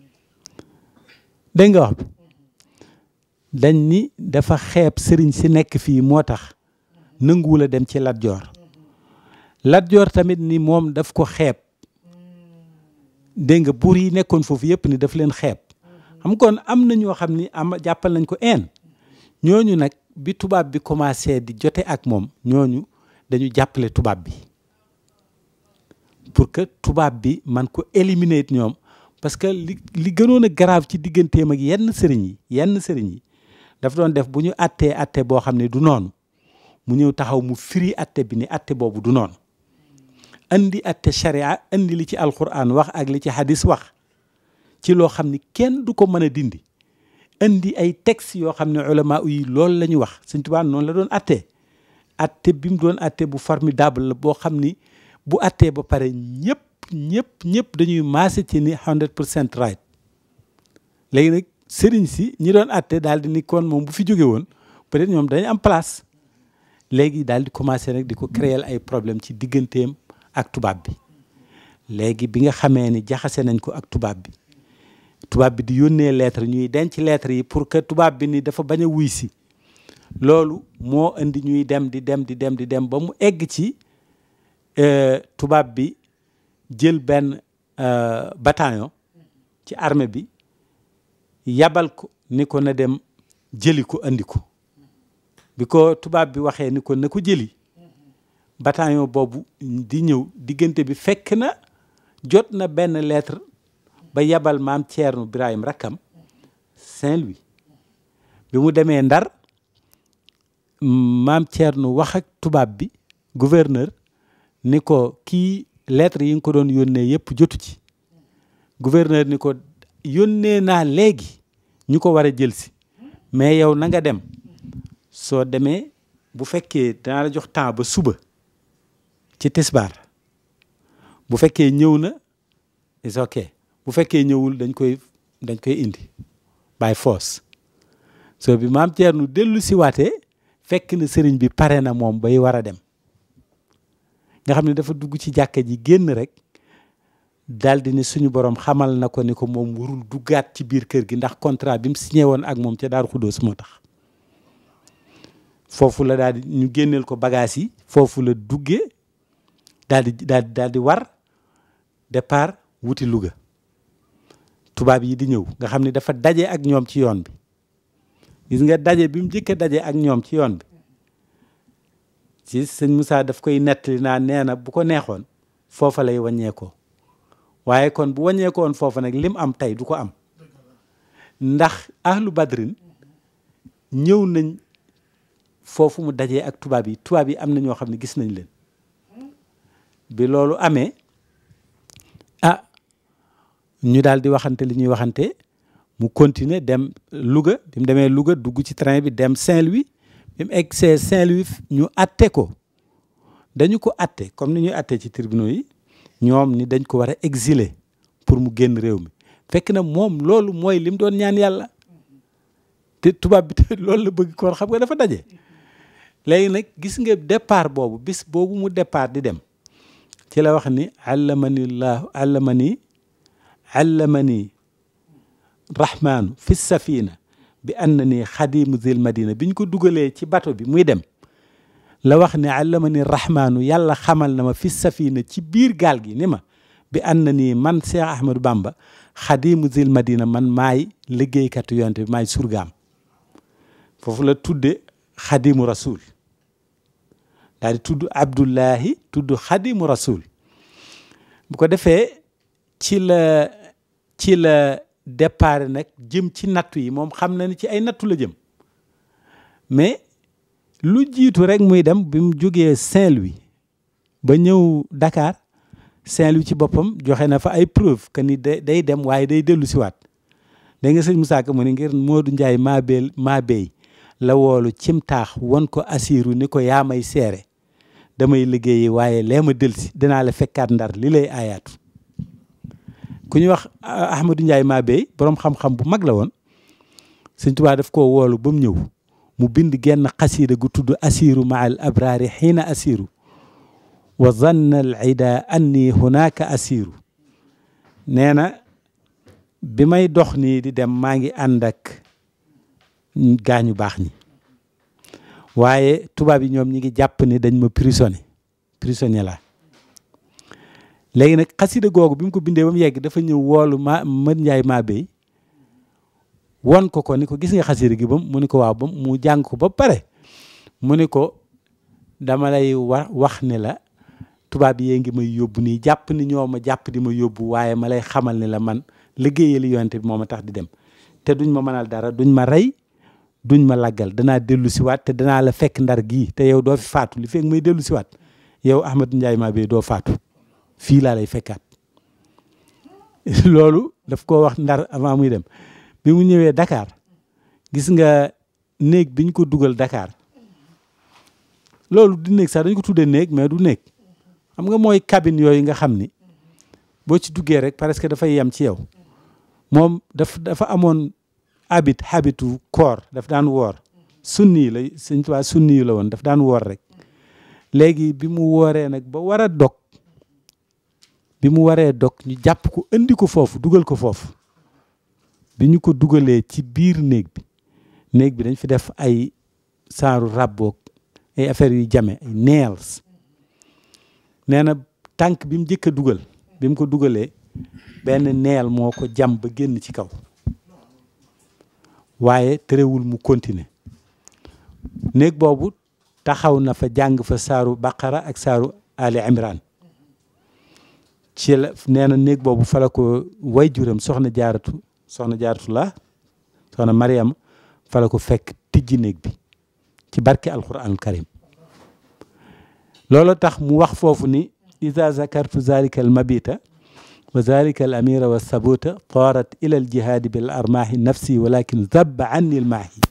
dégg nga wax bi dañ ni dafa xeeb sëriñ si nekk fii moo tax nanguwul a dem ci Lat Joor Lat Joor tamit ni moom daf ko xeeb dégg nga buur yi nekkoon foofu yëpp ni daf leen xeeb xam kon am na ñoo xam ni am jàppal nañ ko een ñooñu nag bi tubaab bi commencé di jote ak moom ñooñu dañu jàppale tubaab bi pour que tubaab bi man ko éliminer ñoom parce que li li gënoon a grave ci digganteem ak yenn sëriñ yi yenn sëriñ yi dafa doon def bu ñu attee atte boo xam ne du noonu mu ñëw taxaw mu firi atte bi ni atte boobu du noonu andi atte sharia andi li ci alquran wax ak li ci hadis wax ci loo xam ni kenn du ko mën a dindi indi ay textes yoo xam ne ulama yi loolu la ñu wax Sëñ Tuubaa noonu la doon attee atte bi mu doon atte bu formidable la boo xam ni bu attee ba pare ñëpp ñëpp ñëpp dañuy maase ci ni 100 pour cent right léegi nag sëriñ si ñi doon atte daal di ni kon moom bu fi jóge woon peut-être ñoom dañu am place léegi daal di commencé nag di ko créer ay problème ci digganteem ak tubaab bi léegi bi nga xamee ni jaxase nañ ko ak tubaab bi tubaab bi di yónnee lettre ñuy denc lettre yi pour que tubaab bi ni dafa bañ a wuy si loolu moo indi ñuy dem di dem di dem di dem ba mu egg ci tubaab bi jël benn bataillon ci armée bi yabal ko ni ko na dem jëli ko andi ko bi ko tubaab bi waxee ni ko na ko jëli bataillon boobu di ñëw diggante bi fekk na jot na benn lettre ba yabal maam Thierno Birahim rakkam Saint-Louis bi mu demee Ndar maam Thierno wax ak tubaab bi gouverneur ni ko kii lettre yi nga ko doon yónnee yëpp jotu ci gouverneur ni ko yónnee naa léegi ñu ko war a jël si mais yow na nga dem soo demee bu fekkee danaa la jox temps ba suba ci tisbaar bu fekkee ñëw na is ok bu fekkee ñëwul dañ koy dañ koy indi by force so bi maam Thierno dellu si waatee fekk na sëriñ bi pare na moom bay war a dem nga xam ne dafa dugg ci jàkka ji génn rek daal di ni suñu borom xamal na ko ni ko moom warul duggaat ci biir kër gi ndax contrat bi mu signé woon ak moom ca Daaru Xuddoos moo tax foofu la daal di ñu génneel ko bagage yi foofu la duggee daal di daal di daal di war départ wuti Louga tubaab yi di ñëw nga xam ne dafa daje ak ñoom ci yoon bi gis nga daje bi mu njëkk a daje ak ñoom ci yoon bi ci sëñ Moussa daf koy nettali naa nee na bu ko neexoon foofa lay wàññeekoo waaye kon bu wàññeekoon foofa nag lim am tey du ko am ndax ahlu badrin ñëw nañ foofu mu dajee ak tubaab yi tubaab yi am na ñoo xam ne gis nañ leen bi loolu amee ah ñu daal di waxante li ñuy waxante mu continuer dem Louga bi mu demee Louga dugg ci train bi dem Saint-Louis bi mu egg see Saint-Louis ñu atte ko dañu ko atte comme ni ñuy atte ci tribunaux yi ñoom ni dañ ko war a exiler pour mu génn réew mi fekk na moom loolu mooy lim doon ñaan yàlla te tubaab bi te loolu la bëgg koon xam nga dafa daje léegi nag gis nga départ boobu bis boobu mu départ di dem ci la wax ni allamani llahu allamani allamani rahmaanu fi safina bi anna ni xadimu zil madina bi ñu ko dugalee ci bato bi muy dem la wax ne allamani rahmaanu yàlla xamal na ma fi safina ci biir gaal gi ni ma bi anna ni man Cheikh Ahmadou Bamba xadimu zil madina man maay liggéeykatu yonte bi maay surgaam foofu la tudde xadimu rasul daal di tudd abdullahi tudd xadimu rasul bu ko defee ci la ci la départ nag jëm ci nattu yi moom xam na ni ci ay nattu la jëm mais lu jiitu rek muy dem bi mu jógee Saint-Louis ba ñëw Dakar Saint-Louis ci boppam joxe na fa ay preuve que ni day dem waaye day dellu siwaat da nga sëñ Moussa Ka mu ni ngir Modou Ndiaye maa beel maa béy la woolu cim taax won ko assiru ni ko yaa may seere damay liggéeyi waaye lee ma delsi dinaa la fekkaat ndar li lay aayaatu ku ñuy wax Ahmadou Ndiaye maa béy boroom xam-xam bu mag la woon sëñ Tuubaa daf koo woolu ba mu ñëw mu bind genn xasiida gu tudd assiru ma al abraari xiina assiru wa zanna al ida anni hunaka assiru nee na bi may dox nii di dem maa ngi ànd ak gaañu baax ñi waaye tubaab yi ñoom ñi ngi jàpp ni dañ ma prisonnier prisonnier la léegi nag xasida googu bi mu ko bindee ba mu yegg dafa ñëw woolu ma mën njaay maa béy won ko ko ni ko gis nga xasida gi bam mu ni ko waaw bam mu jàng ko ba pare mu ni ko dama lay wa wax ne la tubaab yee ngi may yóbbu nii jàpp ni ñoo ma jàpp di ma yóbbu waaye ma lay xamal ni la man liggéeyali yonte bi moo ma tax di dem te duñ ma mënal dara duñ ma rey duñ ma laggal danaa dellu siwaat te danaa la fekk ndar gii te yow doo fi faatu li fekk may dellu siwaat yow Ahmadou Ndiaye maa bee doo faatu fii laa lay fekkaat loolu daf ko wax ndar avant muy dem bi mu ñëwee Dakar gis nga néeg bi ñu ko dugal Dakar loolu du néeg sax dañu ko tuddee néeg mais du néeg xam nga mooy cabine yooyu nga xam ni boo ci duggee rek parce que dafay yem ci yow moom daf dafa amoon habit habitu koor daf daan woor sunni la Sëñ Tuubaa sunni yu la woon daf daan woor rek léegi bi mu wooree nag ba war a dog bi mu waree dog ñu jàpp ko indi ko foofu dugal ko foofu bi ñu ko dugalee ci biir néeg bi néeg bi dañ fi def ay saaru rabboog ay affaires yu jame ay nails nee na tànk bi mu njëkk a dugal bi mu ko dugalee benn neel moo ko jam ba génn ci kaw waaye terewul mu continuer néeg boobu taxaw na fa jàng fa saaru baqara ak saaru ali imran ci la nee na néeg boobu fa la ko way juram soxna jaaratu soxna jaaratu la soxna mariam fa la ko fekk tijji néeg bi ci barke alquranul karim loolu tax mu wax foofu ni ida zakartu zalika al mabita wa zalika al amira wa sabuta taarat ila al jihaadi bil armaahi nafsi walakin zabba anni al maahi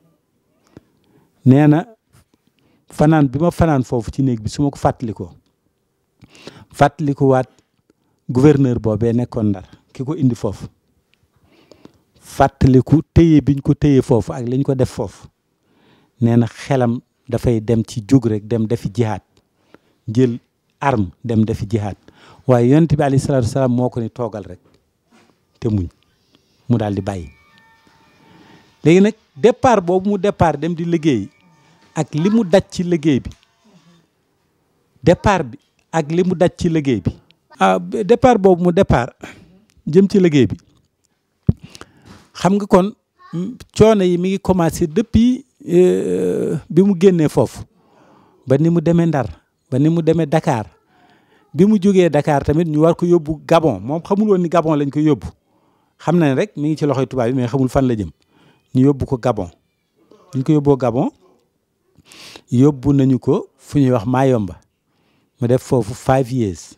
nee na fanaan bi ma fanaan foofu ci néeg bi su ma ko fàttalikoo fàttaliku waat gouverneur boobee nekkoon ndar ki ko indi foofu fàttaliku téye biñ ko téye foofu ak liñ ko def foofu nee na xelam dafay dem ci jóg rek dem defi jihaad jël arme dem defi jihaad waaye yonent bi alayhi salaatu wasalaam moo ko ni toogal rek te muñ mu daal di bàyyi léegi nag départ boobu mu départ dem di liggéey ak li mu daj ci liggéey bi départ bi ak li mu daj ci liggéey bi ah départ boobu mu départ jëm ci liggéey bi xam nga kon coono yi mi ngi commencé depuis bi mu génnee foofu ba ni mu demee Ndar ba ni mu demee Dakar bi mu jógee Dakar tamit ñu war ko yóbbu Gabon moom xamul woon ni Gabon lañ ko yóbbu xam na ne rek mi ngi ci loxoy tubaab yi mais xamul fan la jëm ñu yóbbu ko Gabon ñu ko yóbboo Gabon yóbbu nañu ko fu ñuy wax Mayomba mu def foofu five years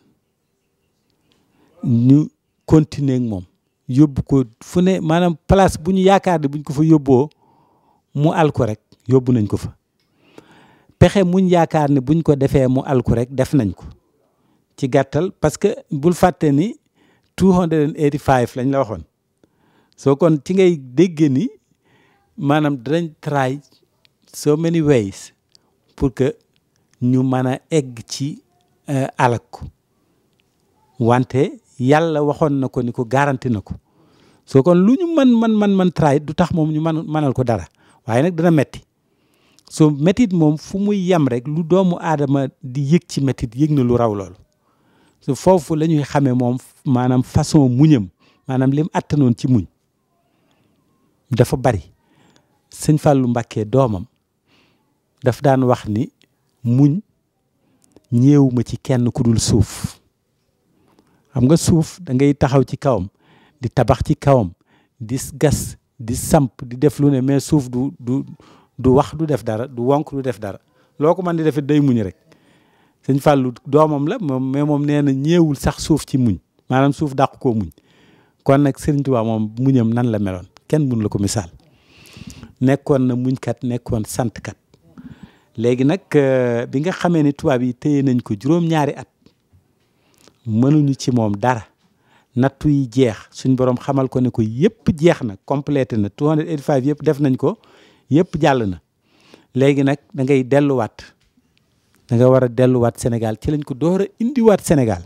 ñu continuer ak moom yóbbu ko fu ne maanaam place bu ñu yaakaar ne buñ ko fa yóbboo mu alku rek yóbbu nañ ko fa pexe muñ yaakaar ne buñ ko defee mu alku rek def nañ ko ci gàttal parce que bul fàtte ni two hundred and eighty five lañ la waxoon soo kon ci ngay dégg ni maanaam danañ try so many ways pour que ñu mën a egg ci alak ko wante yàlla waxoon na ko ni ko garanti na ko soo kon lu ñu mën man man man try du tax moom ñu mën mënal ko dara waaye nag dana metti soo métit moom fu muy yem rek lu doomu aadama di yëg ci métit yëg na lu raw loolu su foofu la ñuy xamee moom maanaam façon muñam maanaam lim attanoon ci muñ dafa bari sëñ Fallou Mbacké doomam daf daan wax ni muñ ñeewuma ci kenn ku dul suuf xam nga suuf da ngay taxaw ci kawam di tabax ci kawam di gas di samp di def lu ne mais suuf du du du wax du def dara du wonk du def dara loo ko mën di defit day muñ rek sëñ Fallou doomam la moom mais moom nee na ñeewul sax suuf ci muñ maanaam suuf dàq koo muñ kon nag Sëriñ Tuubaa moom muñam nan la meloon kenn mun la ko misaal nekkoon na muñkat nekkoon santkat léegi nag bi nga xamee ne tubaab yi téye nañ ko juróom-ñaari at mënuñu ci moom dara nattu yi jeex suñ borom xamal ko ne ko yëpp jeex na complété na 285 yëpp def nañ ko yëpp jàll na léegi nag da ngay delluwaat da nga war a delluwaat Sénégal ci lañ ko door a indiwaat Sénégal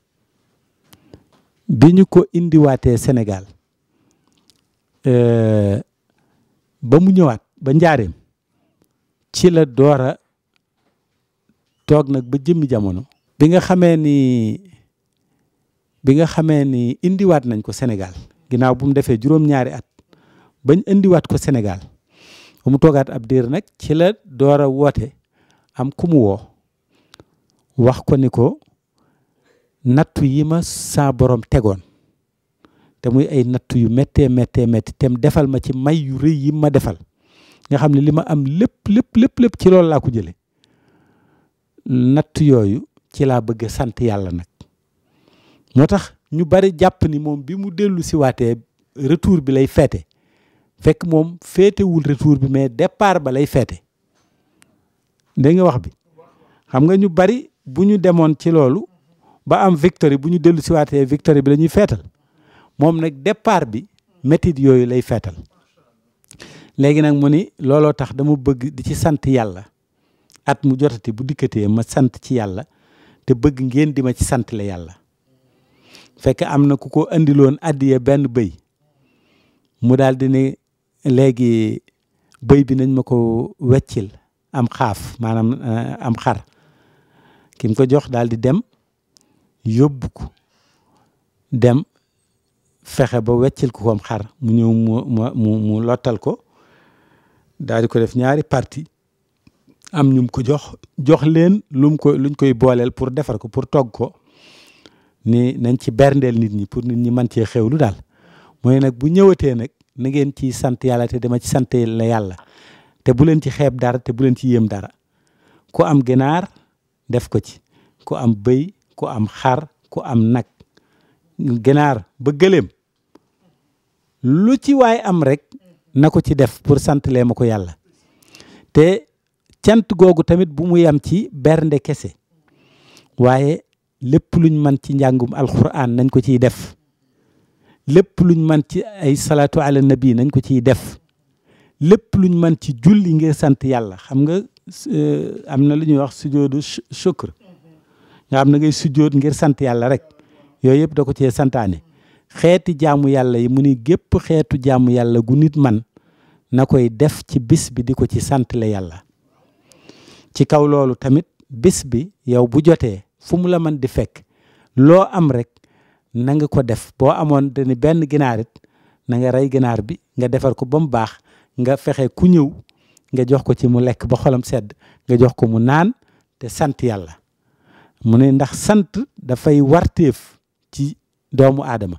bi ñu ko indiwaatee Sénégal ba mu ñëwaat ba njaareem ci la door a toog nag ba jëmmi jamono. bi nga xamee ni bi nga xamee ni indiwaat nañ ko Sénégal ginnaaw bu mu defee juróom-ñaari at bañ indiwaat ko Sénégal ba mu toogaat ab diir nag ci la door a woote am ku mu woo wax ko ni ko nattu yi ma saa borom tegoon te muy ay nattu yu méttee méttee métti te defal ma ci may yu rëy yi ma defal nga xam ne li ma am lépp lépp lépp lépp ci loolu laa ko jële nattu yooyu ci laa bëgg sant yàlla nag moo tax ñu bari jàpp ni moom bi mu dellu si waatee retour bi lay feete fekk moom féetewul retour bi mais départ ba lay feete dégg nga wax bi xam nga ñu bari bu ñu demoon ci loolu ba am victoire bu ñu dellu si waatee victoire bi la ñuy feetal moom nag départ bi métit yooyu lay feetal léegi nag mu ni looloo tax dama bëgg di ci sant yàlla at mu jotati bu dikkatee ma sant ci yàlla te bëgg ngeen di ma ci sant la yàlla fekk am na ku ko andiloon addiye benn bëy mu daal di ne léegi bëy bi nañ ma ko weccil am xaaf maanaam am xar ki mu ko jox daal di dem yóbbu ko dem fexe ba weccil ko am xar mu ñëw mu mu mu lottal ko daal di ko def ñaari parti am ñum ko jox jox leen lum ko luñ koy booleel pour defar ko pour togg ko ni nañ ci berndeel nit ñi pour nit ñi mën cee xewlu daal mooy nag bu ñëwatee nag na ngeen ci sant yàlla te dama ci sant la yàlla te bu leen ci xeeb dara te bu leen ci yéem dara ku am ginaar def ko ci ku am bëy ku am xar ku am nag ginaar ba gëléem lu ci waay am rek na ko ci def pour sant lee ma ko yàlla te cant googu tamit bu mu yam ci bernde kese waaye lépp luñ mën ci njàngum alquran nañ ko ciy def lépp luñ mën ci ay salaatu ala nabi nañ ko ciy def lépp luñ mën ci julli ngir sant yàlla xam nga am na lu ñuy wax sujoodu shukr nga xam na ngay sujood ngir sant yàlla rek yooyu yëpp da ko cee santaane xeeti jaamu yàlla yi mu ni gépp xeetu jaamu yàlla gu nit man na koy def ci bis bi di ko ci sant la yàlla ci kaw loolu tamit bis bi yow bu jotee fu mu la mën di fekk loo am rek na nga ko def boo amoon dani benn ginaarit na nga rey ginaar bi nga defar ko ba mu baax nga fexe ku ñëw nga jox ko ci mu lekk ba xolam sedd nga jox ko mu naan te sant yàlla mu ne ndax sant dafay warteef ci doomu aadama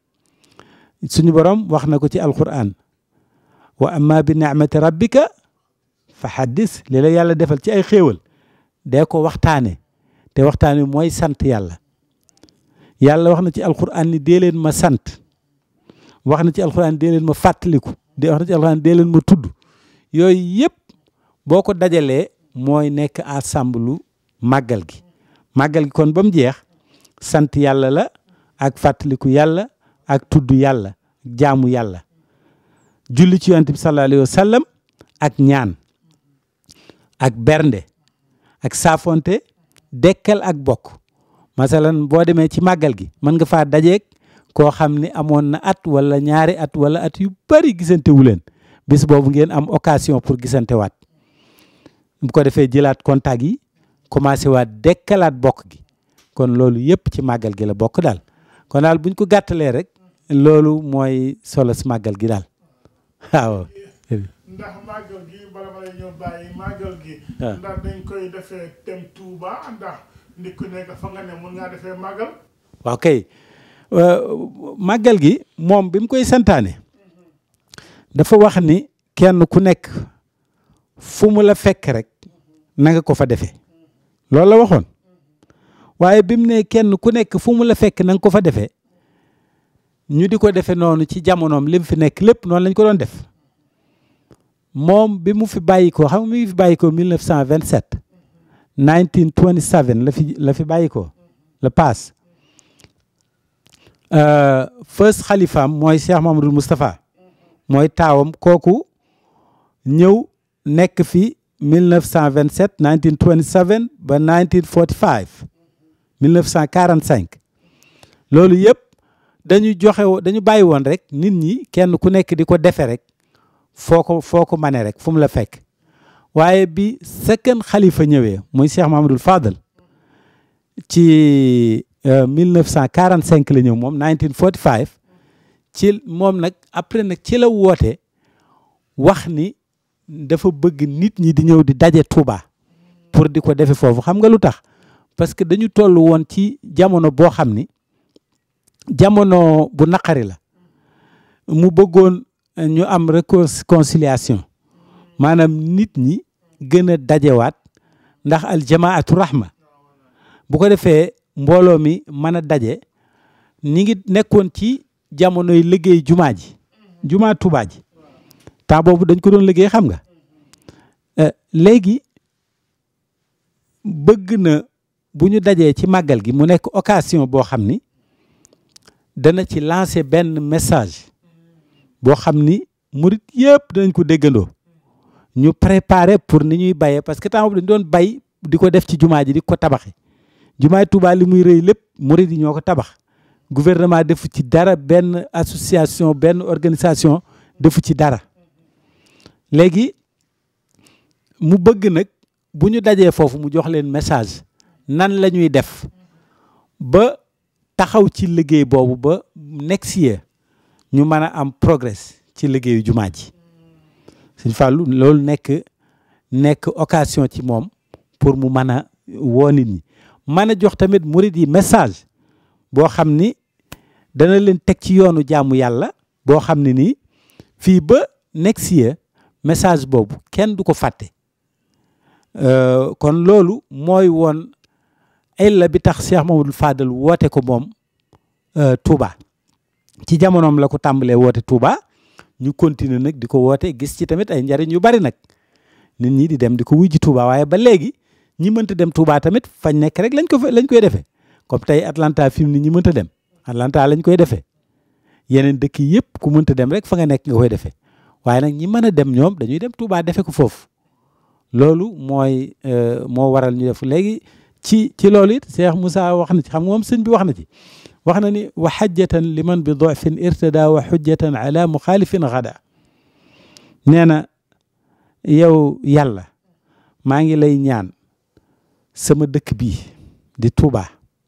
suñu borom wax na ko ci alquran wa amma bi ni'mati rabbika fa haddis li la yàlla defal ci ay xéewal dee ko waxtaane te waxtaane mooy sant yàlla yàlla wax na ci alquran ni dee leen ma sant wax na ci alquran dee leen ma fàttaliku de wax na ci alquran dee leen ma tudd yooyu yëpp boo ko dajalee mooy nekk ensemble màggal gi màggal gi kon ba mu jeex sant yàlla la ak fàttaliku yàlla ak tudd yàlla jaamu yàlla julli ci yonent bi sallallahu alayhi wa sallam ak ñaan ak bernde ak saafonte dekkal ak bokk masalan boo demee ci màggal gi mën nga faa dajeeg koo xam ni amoon na at wala ñaari at wala at yu bari gisante wu leen bis boobu ngeen am occasion pour gisante waat bu ko defee jëlaat contact yi commencé waat dekkalaat bokk gi kon loolu yëpp ci màggal gi la bokk daal kon daal buñ ko gàttalee rek loolu mooy solo si màggal gi daal waaw. ndax màggal gi bala ma lay ñëw bàyyi màggal gi. ndax dañ koy defee tem Touba ndax nit ku nekk fa nga ne mun ngaa defee màggal. waaw kay màggal gi moom bi mu koy santaane dafa wax ni kenn ku nekk fu mu la fekk rek na nga ko fa defee loolu la waxoon waaye bi mu ne kenn ku nekk fu mu la fekk na nga ko fa defee ñu di ko defee noonu ci jamonoom li mu fi nekk lépp noonu lañ ko doon def moom bi mu fi bàyyi ko xam nga mi ngi fi bàyyi ko 1927 1927 la fi la fi bàyyi ko la paas first xalifaam mooy Cheikh Mamadou Moustapha mooy taawam kooku ñëw nekk fi 1927 1927 ba 1945 1945 loolu yëpp dañu joxe dañu bàyyi woon rek nit ñi kenn ku nekk di ko defe rek foo ko foo ko mane rek fu mu la fekk waaye bi second xalifa ñëwee muy Cheikh Mahamadul Fadal ci 1945 la ñëw moom 1945 ci moom nag après nag ci la woote wax ni dafa bëgg nit ñi di ñëw di daje Touba pour di ko defe foofu xam nga lu tax parce que dañu toll woon ci jamono boo xam ni jamono bu naqari la mu bëggoon ñu am réconciliation maanaam nit ñi gën a dajewaat ndax aljamaatu rahma bu ko defee mbooloo mi mën a daje ñi ngi nekkoon ci jamonoy liggéey jumaa ji jumaa Tuubaa ji temps boobu dañ ko doon liggéey xam nga léegi bëgg na bu ñu dajee ci màggal gi mu nekk occasion boo xam ni dana ci lancer benn message boo xam ni murit yëpp danañ ko déggandoo ñu préparer pour ni ñuy bayee parce que temps boobu dañu doon bay di ko def ci jumaa ji di ko tabaxi jumaay Tuubaa li muy rëy lépp murit yi ñoo ko tabax gouvernement defu ci dara benn association benn organisation defu ci dara léegi mu bëgg nag bu ñu dajee foofu mu jox leen message nan la ñuy def ba taxaw ci liggéey boobu ba next year ñu mën a am progrès ci liggéeyu jumaa ji Sëñ Fallou loolu nekk nekk occasion ci moom pour mu mën a woo nit ñi mën a jox tamit murid yi message boo xam ni dana leen teg ci yoonu jaamu yàlla boo xam ne nii fii ba next year message boobu kenn du ko fàtte kon loolu mooy woon illa bi tax Cheikh Mamadou Fadal woote ko moom Touba ci jamonoom la ko tàmbalee woote Touba ñu continuer nag di ko woote gis ci tamit ay njariñ yu bari nag nit ñi di dem di ko wujji Touba waaye ba léegi ñi mënta dem Touba tamit fañ nekk rek lañ ko lañ koy defee comme tey Atlanta fi mu ni ñi mënta dem Atlanta lañ koy defee yeneen dëkk yëpp ku mënta dem rek fa nga nekk nga koy defee waaye nag ñi mën a dem ñoom dañuy dem Touba defe ko foofu loolu mooy moo waral ñu def léegi ci ci loolu it Cheikh Moussa wax na ci xam nga moom sëñ bi wax na ci wax na ni wa xajjatan liman bi dofin irtada wa xujjatan ala muxaalifin gada nee na yow yàlla maa ngi lay ñaan sama dëkk bii di Touba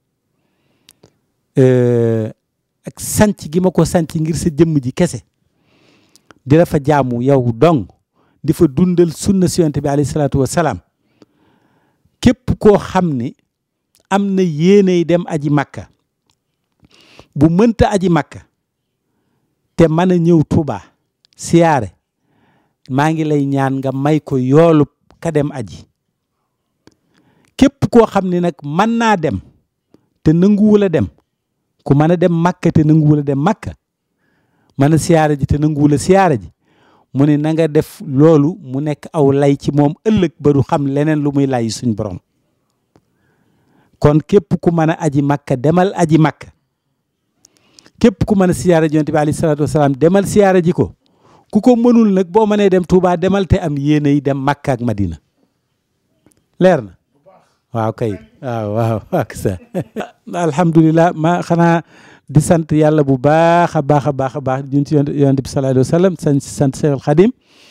ak sanc gi ma ko sanc ngir sa jëmm ji kese di la fa jaamu yow dong di fa dundal sunna si yonent bi alayhi salaatu wa salaam képp koo xam ni am na yéeney dem aji makka bu mënta aji makka te mën a ñëw Touba siyaare maa ngi lay ñaan nga may ko yoolub ka dem aji képp koo xam ni nag mën naa dem te nanguwul a dem ku mën a dem makka te nanguwul a dem makka mën a siyaare ji te nanguwul a siyaare ji mu ne na nga def loolu mu nekk aw lay ci moom ëllëg ba du xam leneen lu muy lay suñ borom kon képp ku mën a aji makka demal aji makka képp ku mën a siyaare ji yonent bi alayhi salaatu wasalaam demal siyaare ji ko ku ko mënul nag boo mënee dem Touba demal te am yéene yi dem makka ak madina leer na waaw kay waaw waaw ak sa alhamdulilah ma xanaa di sant yàlla bu baax a baax a baax a baax ñun ci yonent bi sallallahu alayhi wa sallam sant sant Seexul Xadim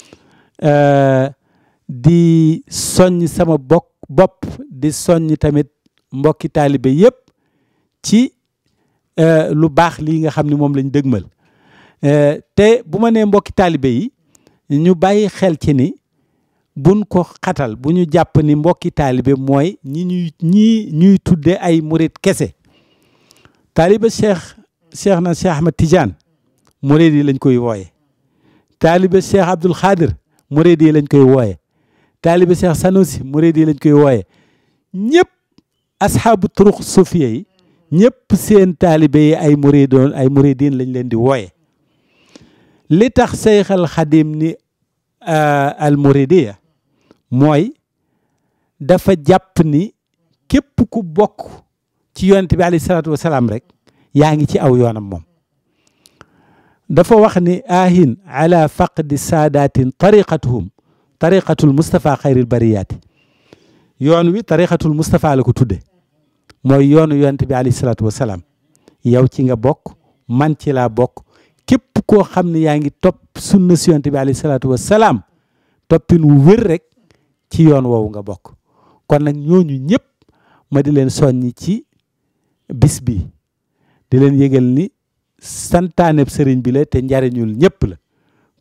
di soññ sama bokk bopp di soññ tamit mbokki taalibe yëpp ci lu baax lii nga xam ne moom lañ dëgmal te bu ma nee mbokki taalibe yi ñu bàyyi xel ci ni buñ ko xatal bu ñu jàpp ni mbokki taalibe mooy ñi ñuy ñii ñuy tudde ay murit kese taaliba cheikh cheikh na cheikh ahmad tidiane murid yi lañ koy wooye taaliba cheikh abdul xaadir murid yi lañ koy wooye taaliba cheikh sanusi murid yi lañ koy wooye ñëpp asxaabu turuq sufiya yi ñëpp seen taalibe yi ay muridoon ay muridin lañ leen di wooye li tax seyxal xadim ni al muridiya mooy dafa jàpp ni képp ku bokk ci yonent bi alayhi salaatu wasalaam rek yaa ngi ci aw yoonam moom dafa wax ni ahin ala faqdi saadatin tariqatuhum tariqatul mustapha xayril bariyaati yoon wi tariqatul mustapha la ko tudde mooy yoonu yonent bi alayhi salaatu wasalaam yow ci nga bokk man ci laa bokk képp koo xam ne yaa ngi topp sunna si yonent bi alayhi salaatu wasalaam toppin wu wér rek ci yoon woowu nga bokk kon nag ñooñu ñëpp ma di leen soññi ci bis bi di leen yëgal ni santaaneb sëriñ bi la te njariñul ñëpp la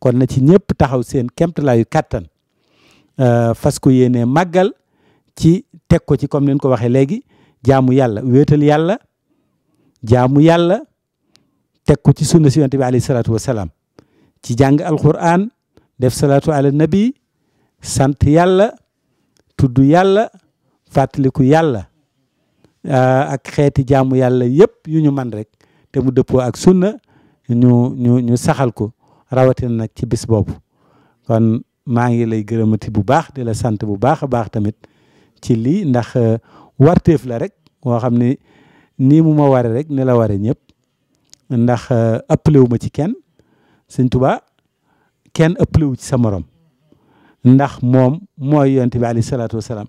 kon na ci ñëpp taxaw seen kemtalaayu kàttan fas ko yéene màggal ci teg ko ci comme ni ko waxee léegi jaamu yàlla wéetal yàlla jaamu yàlla teg ko ci sunna si yonent bi alayhi salaatu wasalaam ci jàng alquran def salaatu ala nabi sant yàlla tudd yàlla fàttaliku yàlla ak xeeti jaamu yàlla yëpp yu ñu man rek te mu dëppoo ak sunna ñu ñu ñu saxal ko rawatina nag ci bis boobu kon maa ngi lay gërëmati bu baax di la sant bu baax a baax tamit ci lii ndax warteef la rek moo xam ne nii mu ma ware rek ni la ware ñëpp ndax ëppale wu ma ci kenn sëñ Tuubaa kenn ëppale wu ci sa morom ndax moom mooy yonent bi alayhi salaatu wasalaam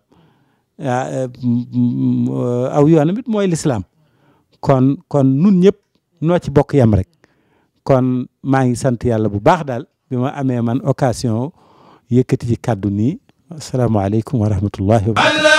aw yoonam it mooy lislaam kon kon nun ñëpp noo ci bokk yam rek kon maa ngi sant yàlla bu baax daal bi ma amee man occasion yëkkati ci kàddu nii asalaamaaleykum wa rahmatullahi wa barakatu